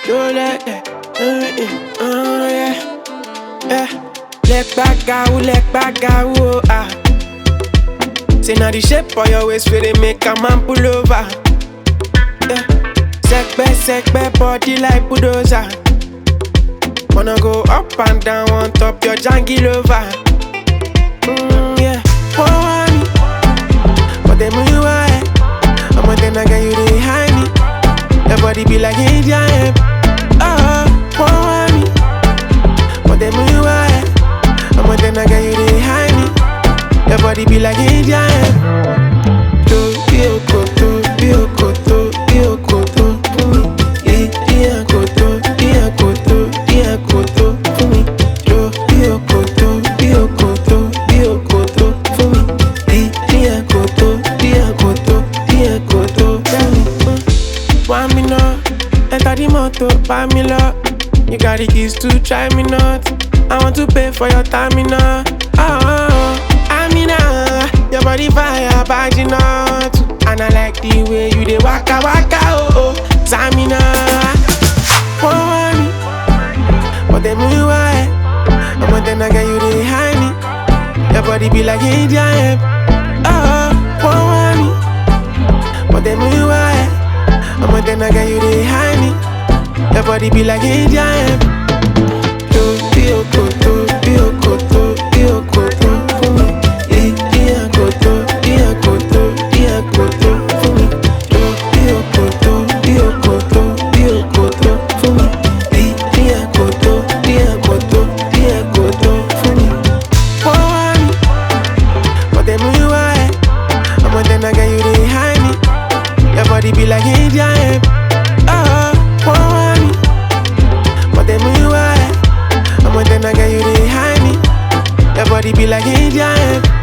do like that. Uh, uh, uh, yeah, yeah. Leg back, out, leg back, out, oh, ah. Say now the shape of your waist where they make a man pull over. Yeah. Sekbe, sekbe, body like bulldozer. Wanna go up and down on top your janky lover. Mm, yeah, want me, but then you why? I'm a then again you dey hide me. Your body be like Indian hemp. Oh, want me, but then you why? I'm a then again you dey hide me. Your body be like Indian hemp. Do you go to, you go to, you go to, for me. Yeah, yeah, go to, yeah, go to, yeah, go to, for me. Do you go to, you go to, you go to, for me. Yeah, yeah, go to, yeah, go to, yeah, go to, tell me. mm. Want me now? Enter the motor, buy me love. You got the keys to try me not. I want to pay for your time, me now. Oh, oh, oh. I mean, uh, your body fire, but you not. And I like the way you dey waka waka, oh oh. Samina, want me, but then me why? I'm a then again you dey hide me. Your body be like Indian hemp. Oh, want me, but then me why? I'm a then again you dey hide me. Your body be like Indian hemp. Do you go to, you go to, you go to for me. Yeah, yeah, go to, yeah, go to, yeah, go to for me. Do you go to, you go to, you go to for me. Yeah, yeah, go to, yeah, go to, yeah, go to for me. Want me, but then me why? I'm a then again you dey hide me. Your body be like Indian hemp. Oh, want me, but then me why? I'm a then again you dey hide me. Your body be like Indian hemp.